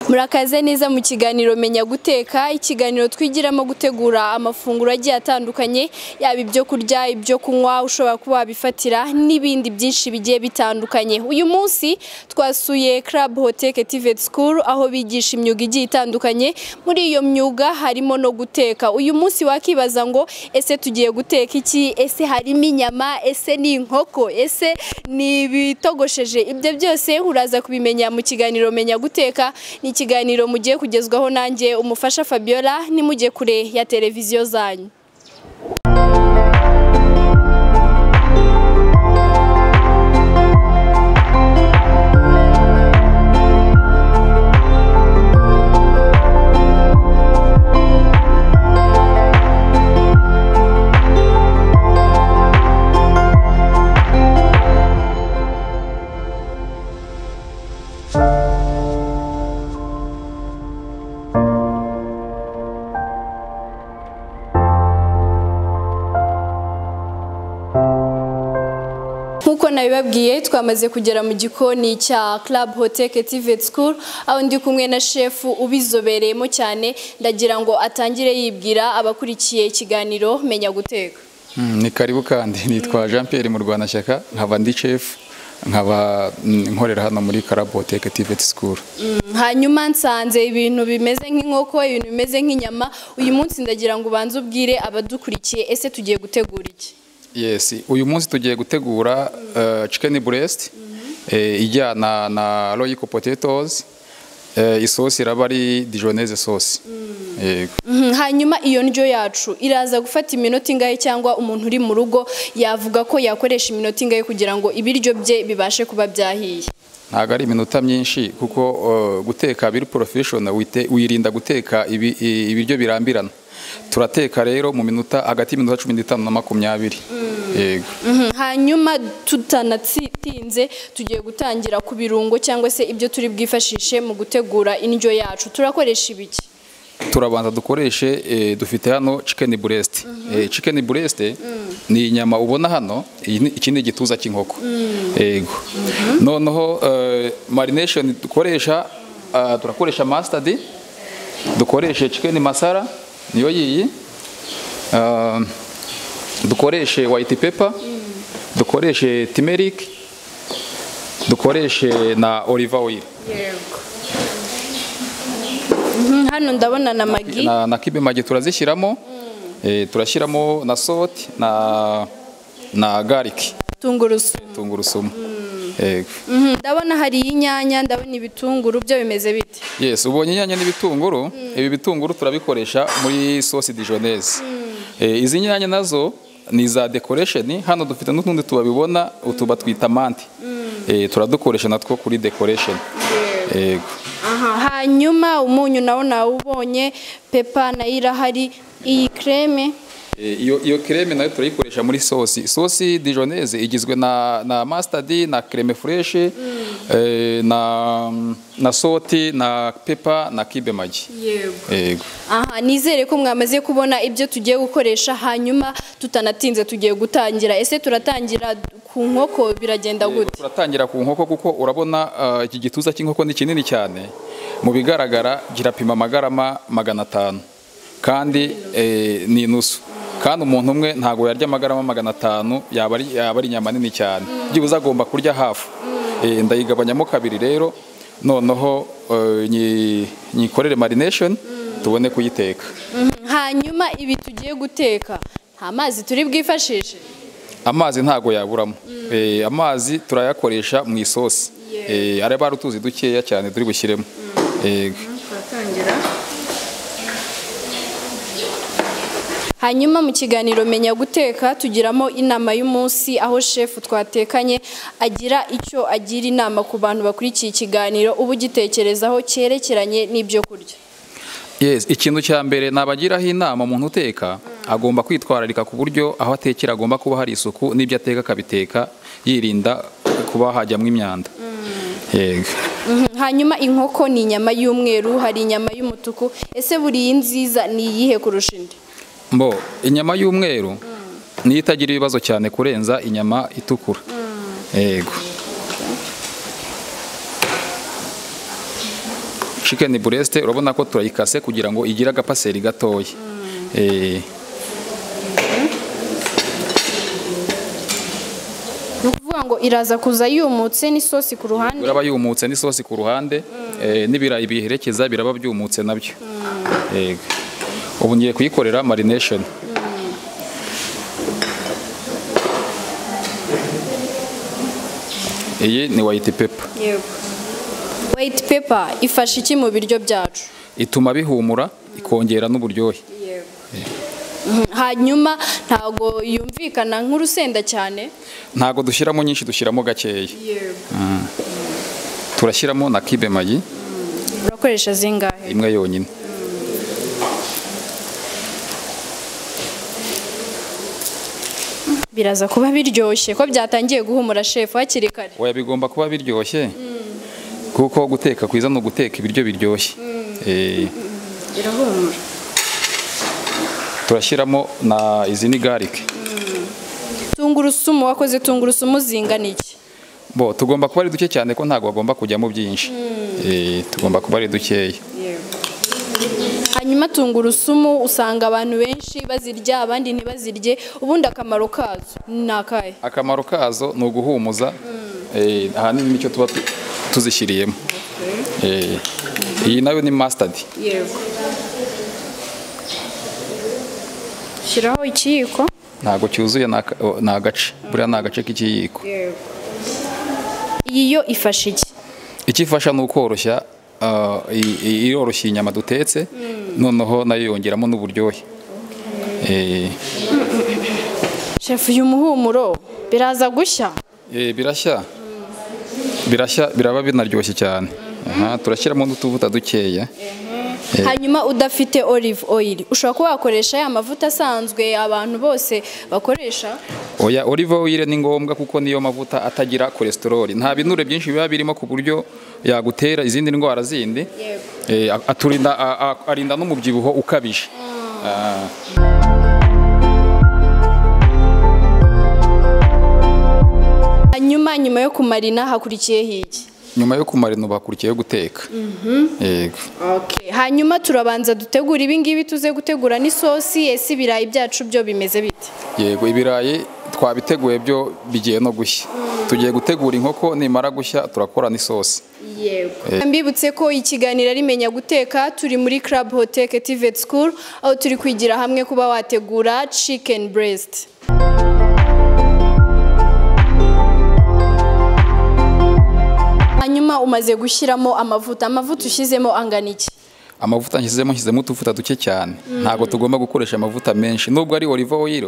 murakaze neza mu kiganiro menya guteka ikiganiro twigiramo gutegura amafunguro agiye atandukanye yaba ibyo kurya ibyo kunywa ushobora kuba wabifatira n'ibindi byinshi bigiye bitandukanye uyu munsi twasuye Club Hotel Activate School aho bigisha imyuga igiye itandukanye muri iyo myuga harimo no guteka uyu munsi wakibaza ngo ese tugiye guteka iki ese harimo inyama ese ni inkoko ese ni ibitogosheje ibyo byose uraza kubimenya mu kiganiro menya guteka ni ikiganiro mugiye kugezwaho nanjye umufasha Fabiola nimujye kure ya televiziyo zanyu nk'uko nabibabwiye twamaze kugera mu gikoni cya Club Hotel Activate School aho ndi kumwe na shefu ubizobereyemo cyane ndagira ngo atangire yibwira abakurikiye ikiganiro menya guteka Mm, ni karibu kandi nitwa jean pierre murwanashyaka nkaba ndi chef nkaba mm, nkorera hano muri karaboteke activate school Mm, hanyuma nsanze ibintu bimeze nk'inkoko ibintu bimeze nk'inyama uyu munsi ndagira ngo ubanze ubwire abadukurikiye ese tugiye gutegura iki yes uyu munsi tugiye gutegura uh, chicken breast eh, ijyana na royco potatoes eh, isosi iraba ari dijoneze sauce yego Mhm, hanyuma iyo ndyo yacu iraza gufata iminota ingahe cyangwa umuntu uri mu rugo yavuga ko yakoresha iminota ingahe kugira ngo ibiryo bye bibashe kuba byahiye ntabwo ari iminota myinshi kuko uh, guteka biri porofeshono wirinda guteka ibi- i- ibiryo birambirana turateka rero mu minota hagati y'iminota cumi n'itanu na makumyabiri yego Mhm, hanyuma tutanatinze tugiye gutangira ku birungo cyangwa se ibyo turi bwifashishe mu gutegura indyo yacu turakoresha ibiki turabanza dukoreshe eh, dufite hano chicken breast Eh, chicken breast ni inyama ubona hano iyi ni- iki ni igituza cy'inkoko yego noneho eh, marination dukoresha ah, turakoresha mustard dukoreshe chicken masara niyo yiyi Ah, dukoreshe white pepper dukoreshe turmeric dukoreshe na olive oil Mhm, hano ndabona na magi na, na kibe magi turazishyiramo eh, turashyiramo na soti na na garlic tungurusumu tungurusumu yego Mhm, ndabona hari inyanya ndabona ibitunguru byo bimeze bite yes ubonye inyanya n'ibitunguru ibi bitunguru turabikoresha muri sosi dijoneze eh, izi nyanya nazo ni za decoration hano dufite n'utundi tubabibona utuba twita manti eh, turadukoresha natwo kuri decoration yego Aha, hanyuma umunyu nawo nawubonye pepa nayo irahari iyi kreme Eh, iyo iyo creme nayo turayikoresha muri sosi sosi dijoneze igizwe na na mustard na creme fraîche eh, na na soti na pepa na kibe magi yego aha nizere ko mwamaze kubona ibyo tugiye gukoresha hanyuma tutanatinze tugiye gutangira ese turatangira ku nkoko biragenda Yego, gute turatangira ku nkoko kuko urabona ah, iki gituza cy'inkoko ni kinini cyane mu bigaragara kirapima amagarama magana atanu kandi eh, ni inusu kandi umuntu umwe ntabwo yarya amagarama magana atanu yaba ari yaba ari inyama nini cyane byibuze agomba kurya hafu Eh, ndayigabanyamo kabiri rero noneho eh, nyi- nyikorere marination tubone kuyiteka Mhm, hanyuma ibi tugiye guteka nta mazi turi bwifashishe amazi ntago yaburamo Eh, amazi turayakoresha mu isosi Eh, araba ari utuzi dukeya cyane turi bushyiremo Yego. hanyuma mu kiganiro menya guteka tugiramo inama y'umunsi aho shefu twatekanye agira icyo agira inama ku bantu bakurikiye ikiganiro uba ugitekerezaho cyerekeranye n'ibyo kurya Yes, ikintu cya mbere nabagiraho inama umuntu uteka agomba kwitwararika ku buryo aho atekera agomba kuba hari isuku n'ibyo ateka akabiteka yirinda kuba hajyamo imyanda Yego. Mhm, hanyuma inkoko ni inyama y'umweru hari inyama y'umutuku ese buriya nziza ni iyihe kurusha indi mbo inyama y'umweru niyo itagira ibibazo cyane kurenza inyama itukura yego chicken bureste urabona ko turayikase kugira ngo igire agapaseri gatoya Eh, ni ukuvuga ngo iraza kuza yumutse n'isosi ku ruhande uraba yumutse n'isosi ku ruhande eh, n'ibirayi biherekeza biraba byumutse nabyo Yego. ubu ngiye kuyikorera marination iyi ni white pepper yego wayiti pepa ifasha iki mu biryo byacu ituma bihumura ikongera n'uburyohe Mhm. hanyuma ntago yumvikana nk'urusenda cyane ntago dushyiramo nyinshi dushyiramo gakeya turashyiramo na kibe magi urakoresha zingahe imwe yonyine biraza kuba biryoshye ko byatangiye guhumura shefu hakiri kare oya bigomba kuba biryoshye kuko guteka kwiza ni uguteka ibiryo biryoshye Eh, birahumura turashyiramo na izi ni garike tungurusumu wakoze tungurusumu zingana iki bo tugomba kuba ari duke cyane ko ntabwo bagomba kujyamo byinshi Eh, tugomba kuba ari dukeya hanyuma tungurusumu usanga abantu benshi bazirya abandi ntibazirye ubundi akamaro kazo ni akahe akamaro kazo ni uguhumuza Eh, ahanini nicyo tuba tu- tuzishyiriyemo Eh, iyi nayo ni masitadi yego shyiraho ikiyiko ntabwo cyuzuye ni aka- o, ni agace buriya ni agace k'ikiyiko iyi yo ifasha iki ikifasha ni ukoroshya ah, i- i- iroroshya inyama dutetse noneho nayo yongeramo n'uburyohe Eh, shefu uyu muhumuro biraza gushya eh, birashya birashya biraba binaryoshye cyane Aha, turashyiramo n'utuvuta dukeya hanyuma udafite olive oil ushobora kuba wakoresha ya mavuta asanzwe abantu bose bakoresha oya olive oil ni ngombwa kuko niyo mavuta atagira kolesterol nta binure byinshi biba birimo ku buryo yagutera izindi ndwara zindi Eh, a- aturinda a- a- arinda n'umubyibuho ukabije Ah. hanyuma nyuma yo kumarina hakurikiyeho iki nyuma yo kumara intu bakurikiyeho guteka yego hanyuma turabanza dutegura ibingibi tuze gutegura n'isosi ese ibirayi byacu byo bimeze bite yego ibirayi twabiteguye byo bigiye no gushya tugiye gutegura inkoko nimara gushya turakora n'isosi yego mbibutse ko ikiganiro ari menya guteka turi muri club hotel tivet school aho turi kwigira hamwe kuba wategura chicken breast hanyuma umaze gushyiramo amavuta amavuta ushyizemo angana iki amavuta nshyizemo nshyizemo utuvuta duke cyane ntabwo tugomba gukoresha amavuta menshi nubwo ari olive oil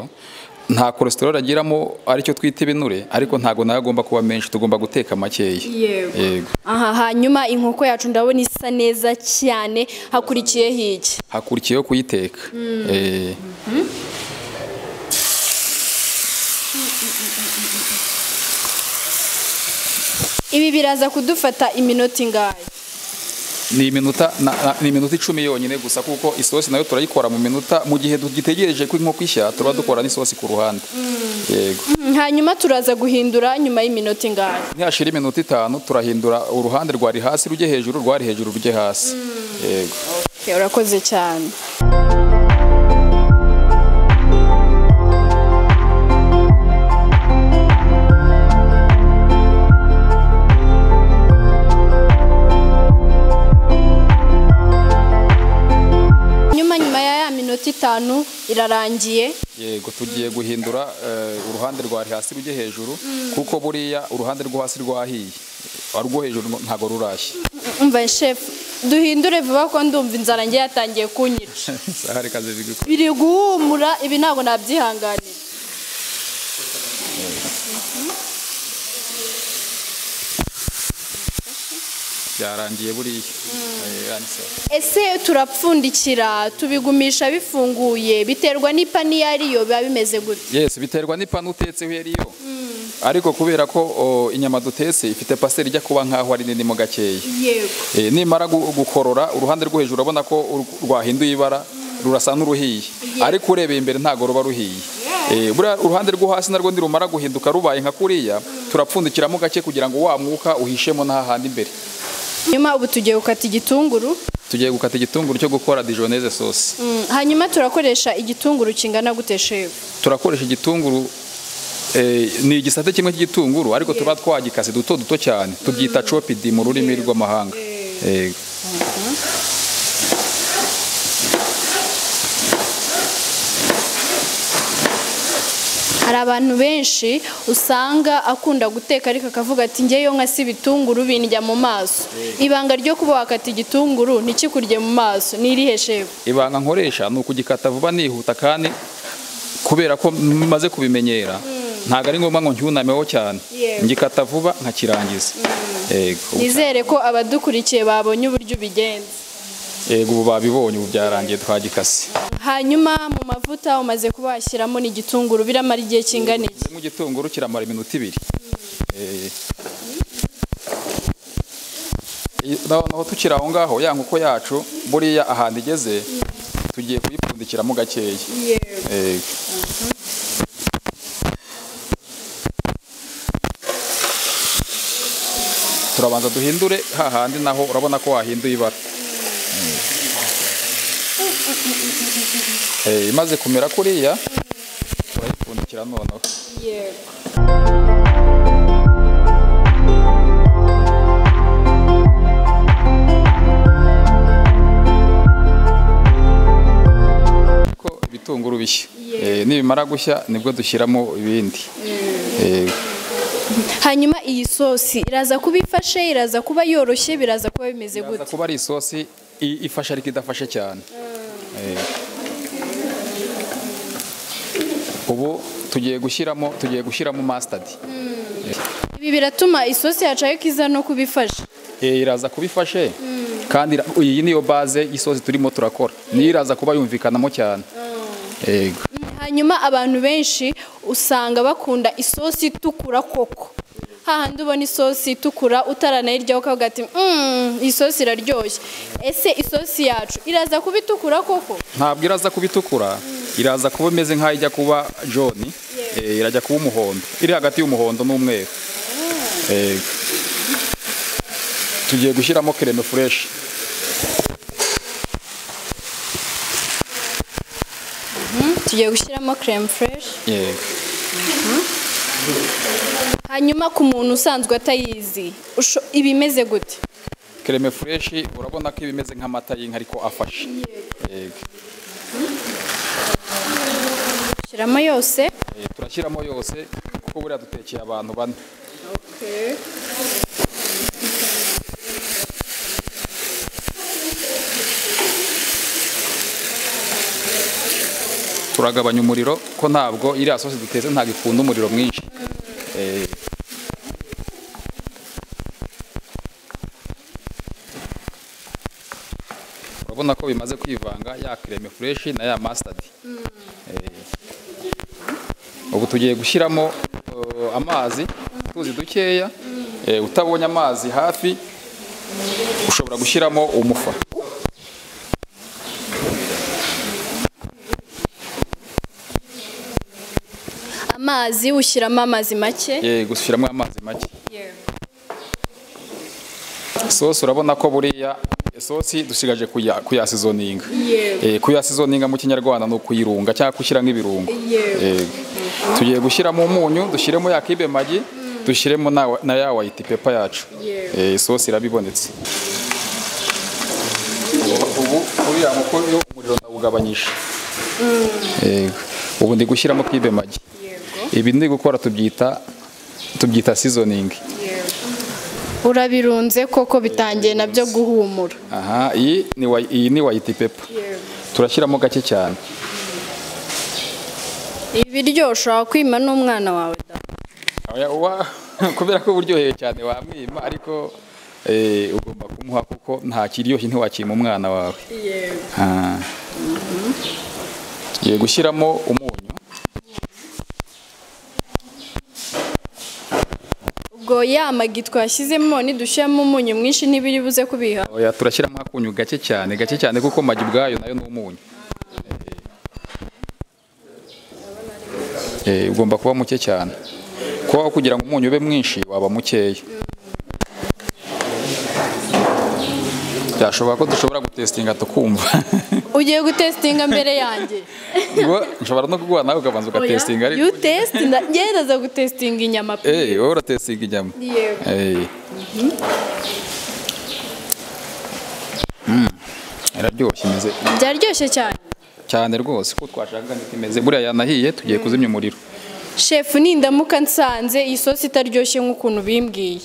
nta kolesterol agiramo aricyo twita ibinure ariko ntabwo nayo agomba kuba menshi tugomba guteka makeya Yego. yego aha hanyuma inkoko yacu ndabona isa neza cyane hakurikiyeho iki hakurikiyeho kuyiteka Eh, ibi biraza kudufata iminota ingahe ni iminota na- na- ni iminota icumi yonyine gusa kuko isosi nayo turayikora mu minota mu gihe tugitegereje ko inkoko ishya tuba dukora n'isosi ku ruhande yego hanyuma turaza guhindura nyuma y'iminota ingahe ntihashira iminota itanu turahindura uruhande rwari hasi rujye hejuru rwari hejuru rujye hasi yego Okay, urakoze cyane nyuma nyuma ya ya minota itanu irarangiye yego tugiye guhindura eh, uruhande rwari hasi rujye hejuru kuko buriya uruhande rwo hasi rwahiye arwo hejuru ntago rurashya umva shefu duhindure vuba ko ndumva inzara nge yatangiye kunyica hari kazi bigwi biri guhumura ibi ntabwo nabyihanganira byarangiye buriya Eh, yanditseho. ese turapfundikira tubigumisha bifunguye biterwa n'ipani iyo ariyo biba bimeze gutya yes biterwa n'ipanu utetseho iyo ariyo ariko kubera ko o, inyama dutetse ifite pasiteri ijya kuba nk'aho ari nini mo gakeya yego Eh, nimara gu- gukorora uruhande rwo hejuru urabona ko ur- rwahinduye ibara rurasa n'uruhiye ariko urebeye imbere ntago ruba ruhiye Eh, buriya uruhande rwo hasi narwo ntirumara guhinduka rubaye nka kuriya turapfundikiramo gake kugira ngo wa mwuka uhishemo n'ahahandi imbere nyuma ubu tugiye gukata igitunguru tugiye gukata igitunguru cyo gukora dijoneze sosi Mm, hanyuma turakoresha igitunguru kingana gute shefu turakoresha igitunguru eh, ni igisate kimwe cy'igitunguru ariko tuba twagikase duto duto cyane tubyita chopidi mu rurimi rw'amahanga Eh, hari abantu benshi usanga akunda guteka ariko akavuga ati ngeyo nka si ibitunguru bindya mu maso ibanga ryo kuba wakata igitunguru ntikikurye mu maso ni irihe shefu ibanga nkoresha ni ukugikata vuba nihuta kandi kubera ko maze kubimenyera ntabwo ari ngombwa ngo ncyunameho cyane Yego. ngikata vuba nkakirangiza Yego. nizere ko abadukurikiye babonye uburyo ubigenza yego ubu babibonye ubu byarangiye twagikase hanyuma mu mavuta umaze kuba washyiramo n'igitunguru biramara igihe kingana iki mu gitunguru kiramara iminota ibiri Eh. I- noneho tukiri aho ngaho ya nkoko yacu buriya ahantu igeze tugiye kuyipfundikiramo gakeya Eh. turabanza duhindure hahandi naho urabona ko wahinduye ibara Eh, imaze kumera kuriya turayipfundikira noneho yego ko ibitunguru bishya Eh, nibimara gushya nibwo dushyiramo ibindi Eh, hanyuma iyi sosi iraza kuba ifashe iraza kuba yoroshye biraza kuba bimeze biraza gute kuba ari isosi i- ifashe ariko idafashe cyane Eh. ubu tugiye gushyiramo tugiye gushyiramo mustard ibi biratuma isosi yacu ariko iza no kuba ifashe Eh, iraza kuba ifashe kandi ira- iyi niyo baze y'isosi turimo turakora niyo iraza kuba yumvikanamo cyane Yego. hanyuma abantu benshi usanga bakunda isosi itukura koko hahandi ubona isosi itukura utaranayiryaho ukavuga ati "Mm, iyi sosi iraryoshye ese isosi yacu iraza kuba itukura koko ntabwo iraza kuba itukura iraza kuba imeze nk'aho ijya kuba joni Eh, irajya kuba umuhondo iri hagati y'umuhondo n'umweru Eh, tugiye gushyiramo kereme fureshi tugiye gushyiramo creme fresh Yego. hanyuma ku muntu usanzwe atayizi usho- iba imeze gute kereme fureshi urabona ko iba imeze nk'amata y'inka ariko afashe Yego. ushyiramo yose Eh, turashyiramo yose kuko buriya dutekeye abantu bane turagabanya umuriro ko ntabwo iriya sosi duteze ntabwo ikunda umuriro mwinshi Eh, urabona ko bimaze kwivanga ya kereme fureshi na ya masitadi ubu tugiye gushyiramo eh, amazi utuzi dukeya Eh, utabonye amazi hafi ushobora gushyiramo umufa amazi ushyiramo amazi make Eh, gushyiramo amazi make sosi urabona ko buriya sosi dusigaje kuya- kuyasizoninga Eh, kuyasizoninga mu kinyarwanda ni ukuyirunga cyangwa gushyiramo ibirungo Yego. tugiye gushyiramo umunyu dushyiremo ya kibe magi dushyiremo na, wa- na ya white pepper yacu Eh, isosi irabibonetse ubu uriya muko yo umuriro ndawugabanyisha Yego. ubu ndi gushyiramo kibe magi ibi ndi gukora tubyita tubyita seasoning urabirunze koko bitangiye nabyo guhumura aha iyi ni wa- iyi ni white pepper turashyiramo gake cyane ibi biryo ushobora kwima n'umwana wawe da. Oya, wa- kubera ko uburyoheye cyane wamwima ariko eh, ugomba kumuha kuko nta kiryoshye ntiwakima umwana wawe Ah. tugiye gushyiramo umunyu ubwo ya magi twashyizemo nidushyiramo umunyu mwinshi ntibiri buze kubiha Oya, turashyiramo akunyu gake cyane gake cyane kuko magi ubwayo nayo ni umunyu Eh, ugomba kuba muke cyane kuko kugira ngo umunyu ube mwinshi waba mukeya byashoboka ko dushobora gutesitinga tukumva ugiye gutesitinga mbere yanjye ngo nshobora no kuguha nawe ukabanza ugatesitinga ariko you test ngereza gutesitinga inyama pe Eh, wowe uratesitinga inyama Yego. Eh. Mm, iraryoshye imeze byaryoshye cyane cyane rwose ko twashakaga ngo imeze buriya yanahiye tugiye kuzimya umuriro shefu nindamuka nsanze iyi sosi itaryoshye nk'ukuntu bimbwiye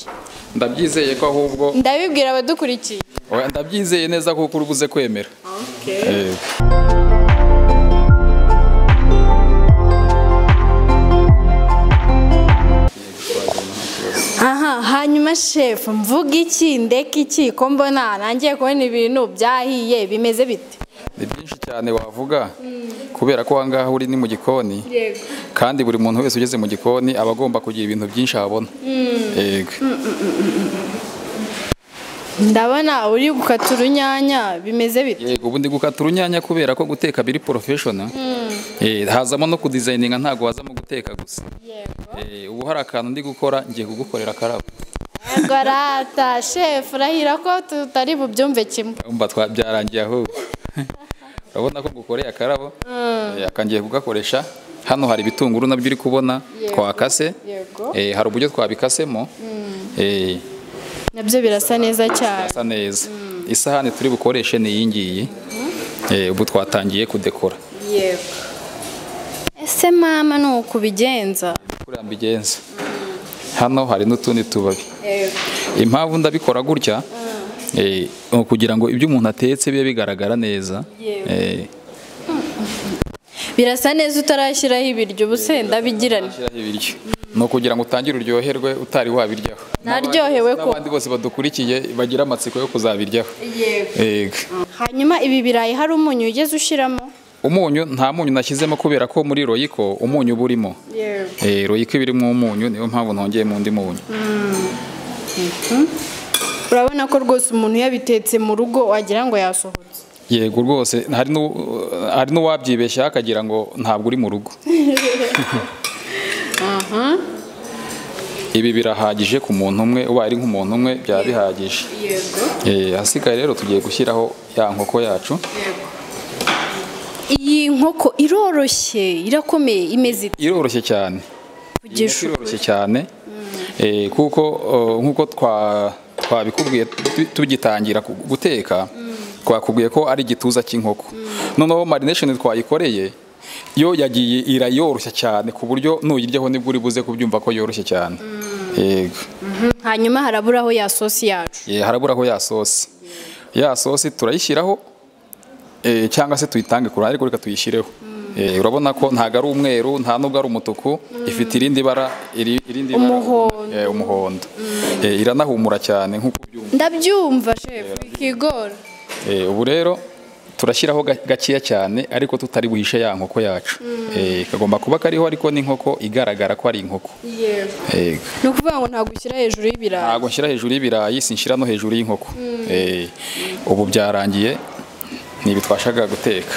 ndabyizeye ko ahubwo ndabibwira abadukurikiye Oya, ndabyizeye neza kuko uri buze kwemera Eh. aha hanyuma shefu mvuga iki ndeka iki ko mbona nangiye kubona ibintu byahiye bimeze bite ni byinshi cyane wavuga kubera ko ahangaha uri ni mu gikoni yego kandi buri muntu wese ugeze mu gikoni aba agomba kugira ibintu byinshi abona yego ndabona uri gukata urunyanya bimeze bite yego ubundi gukata urunyanya kubera ko guteka biri porofeshona Eh, hazamo no kudizayininga ntabwo hazamo guteka gusa Eh, ubu hari akantu ndi gukora ngiye kugukorera karabo yego arata shefu urahira ko tutari bubyumve kimwe Umva twa- byarangiye aho urabona ko ngukoreye akarabo Eh, aka ngiye kugakoresha hano hari ibitunguru nabyo uri kubona Yego. twakase yego Eh, hari uburyo twabikasemo Eh, nabyo birasa neza cyane birasa neza isahani turi bukoreshe ni iyi ngiyi Eh, ubu twatangiye kudekora yego ese mama ni uku ubigenza kuriya mbigenza hano hari n'utundi tubabi yego impamvu ndabikora gutya eh, ni ukugira ngo ibyo umuntu atetse bibe bigaragara neza Yewe. Eh, birasa neza utarashyiraho ibiryo ubu se ndabigirane Shyiraho ibiryo ni ukugira ngo utangire uryoherwe utari wabiryaho Naryohewe ko. n'abandi bose badukurikiye bagira amatsiko yo kuzabiryaho yego Yego. hanyuma ibi birayi hari umunyu ugeze ushyiramo umunyu nta munyu nashyizemo kubera ko muri royiko umunyu uba urimo yego Eh, royiko iba irimo umunyu niyo mpamvu ntongeyemo undi munyu urabona ko rwose umuntu yabitetse mu rugo wagira ngo yasohotse yego rwose hari n'u- hari n'uwabyibeshyaho akagira ngo ntabwo uri mu rugo ibi birahagije ku muntu umwe ubaye ari nk'umuntu umwe byaba bihagije yego Eh, ahasigaye rero tugiye gushyiraho ya nkoko yacu iyi nkoko iroroshye irakomeye imeze ite iroroshye cyane kugisha iroroshye cyane Eh, kuko eh, nk'uko twa- twabikubwiye tu- tugitangira ku- guteka twakubwiye ko ari igituza cy'inkoko noneho marination twayikoreye yo yagiye irayoroshya cyane ku buryo nuyiryaho nibwo uri buze kubyumva ko yoroshye cyane yego hanyuma haraburaho ya sosi yacu Eh, haraburaho ya sosi ya sosi turayishyiraho eh, cyangwa se tuyitange ku ruhande ariko reka tuyishyireho Eh, urabona ko ntabwo ari umweru nta nubwo ari umutuku ifite irindi bara iri- irindi bara- Umuhondo. eh, umuhondo Eh, iranahumura cyane nk'uko ubyumva ndabyumva shefu ikigora Eh, ubu rero turashyiraho ga- gakeya cyane ariko tutari buhishe ya nkoko yacu Eh, kagomba kuba kariho ariko n'inkoko igaragara ko ari inkoko yego Yego. ni ukuvuga ngo ntabwo ushyira hejuru y'ibirayi ntabwo nshyira hejuru y'ibirayi sinshyira no hejuru y'inkoko Eh, ubu byarangiye ntibi twashakaga guteka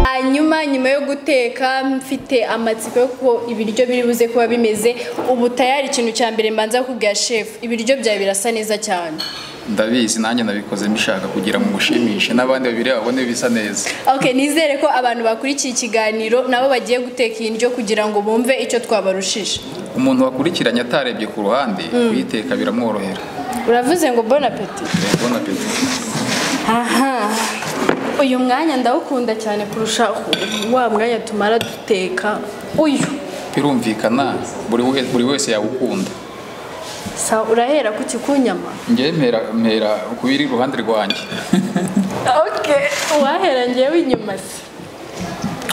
hanyuma nyuma yo guteka mfite amatsiko yo ko ibiryo biri buze kuba bimeze ubu tayari ikintu cya mbere mbanza kubwira shefu ibiryo byawe birasa neza cyane ndabizi nanjye nabikoze mbishaka kugira ngo mushimishe n'abandi babireba babone bisa neza ok nizere ko abantu bakurikiye ikiganiro nabo bagiye guteka iyi ndyo kugira ngo bumve icyo twabarushije umuntu wakurikiranye atarebye ku ruhande kuyiteka biramworohera uravuze ngo bon appetit Bon appétit. aha uyu mwanya ndawukunda cyane kurusha wa mwanya tumara duteka uyu birumvikana buri we- buri wese yawukunda sa urahera ku kikunyama njyewe mpera mpera ku biri iruhande rwanjye ok uwahera ngewe inyuma se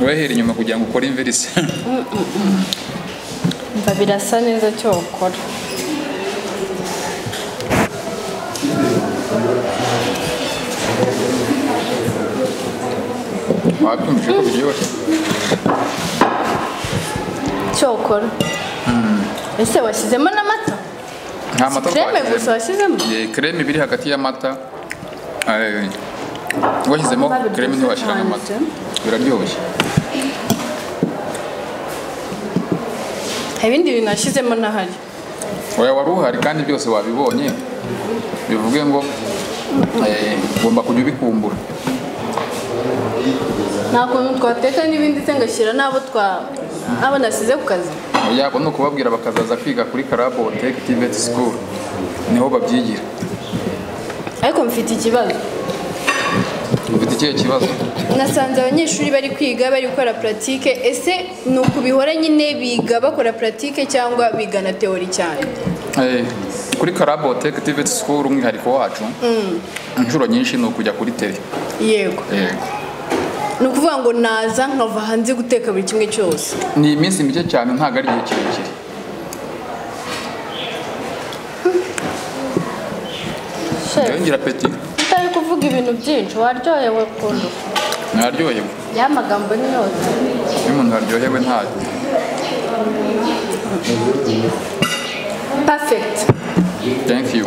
wehera inyuma kugira ngo ukore imvirisi mva birasa neza cyo ukora wabyumvise ko biryoshye cyo ukora ese washyizemo n'amata nta mata kreme twashyizemo. gusa washyizemo Ye, kreme ibiri hagati y'amata eh, washyizemo Amata biryoshye kreme ntiwashyiramo amata cyane. biraryoshye ibindi bintu nashyizemo ntahari oya wari uhari kandi byose wabibonye bivuge ngo eh, ugomba kujya ubikumbura nta kuntu twateka n'ibindi se ngashyira n'abo twa abo nasize ku kazi yabo ni ukubabwira bakazaza kwiga kuri karabo tech tivet school niho babyigira ariko mfite ikibazo ufite ikihe kibazo nasanze abanyeshuri bari kwiga bari gukora puratike ese ni ukubihora nyine biga bakora puratike cyangwa biga na teori cyane Eh, kuri karabo tech tivet school umwihariko wacu inshuro nyinshi ni ukujya kuri tele yego ni ukuvuga ngo naza nkava hanze guteka buri kimwe cyose ni iminsi mike cyane ntabwo ari igihe kirekire yongera peti utari kuvuga ibintu byinshi waryohewe kundu ntaryohewe ya magambo ni yose iyo umuntu aryohewe ntayo perfect thank you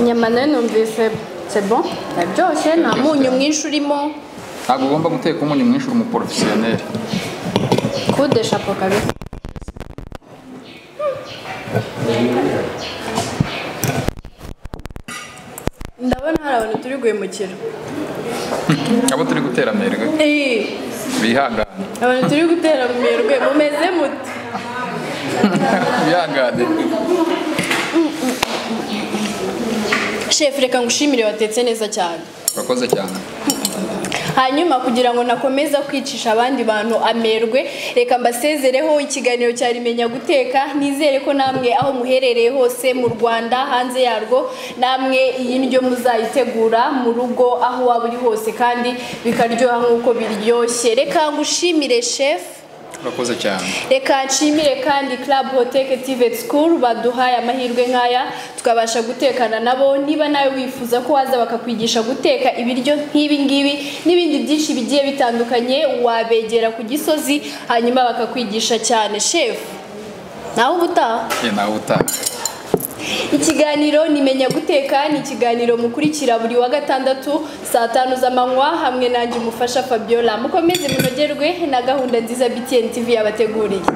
inyama nayo numvise sebo yaryoshye nta munyu mwinshi urimo ntabwo ugomba guteka umunyu mwinshi uri umuporofesiyoneri kudesha po kabisa ndabona hari abantu turi guhemukira abo turi gutera amerwe Eh, bihangane abantu turi gutera mu mirwe mumeze mute bihangane shefu reka ngushimire watetse neza cyane urakoze cyane hanyuma kugira ngo nakomeza kwicisha abandi bantu amerwe reka mbasezereho ikiganiro cya rimenya guteka nizere ko namwe aho muherereye hose mu rwanda hanze yarwo namwe iyi ndyo muzayitegura mu rugo aho waba uri hose kandi bikaryoha nk'uko biryoshye reka ngushimire shefu urakoze cyane reka nshimire kandi club hoteke tivet school baduhaye amahirwe nk'aya tukabasha gutekana nabo niba nawe wifuza ko waza bakakwigisha guteka ibiryo nk'ibi ngibi n'ibindi byinshi bigiye bitandukanye wabegera ku gisozi hanyuma bakakwigisha cyane shefu nawe ubutaha ye nawe utaha ikiganiro nimenya guteka ni ikiganiro mukurikira buri wa gatandatu saa tanu z'amanywa hamwe nanjye umufasha fabiola mukomeze munogerwe na gahunda nziza btn tv yabateguriye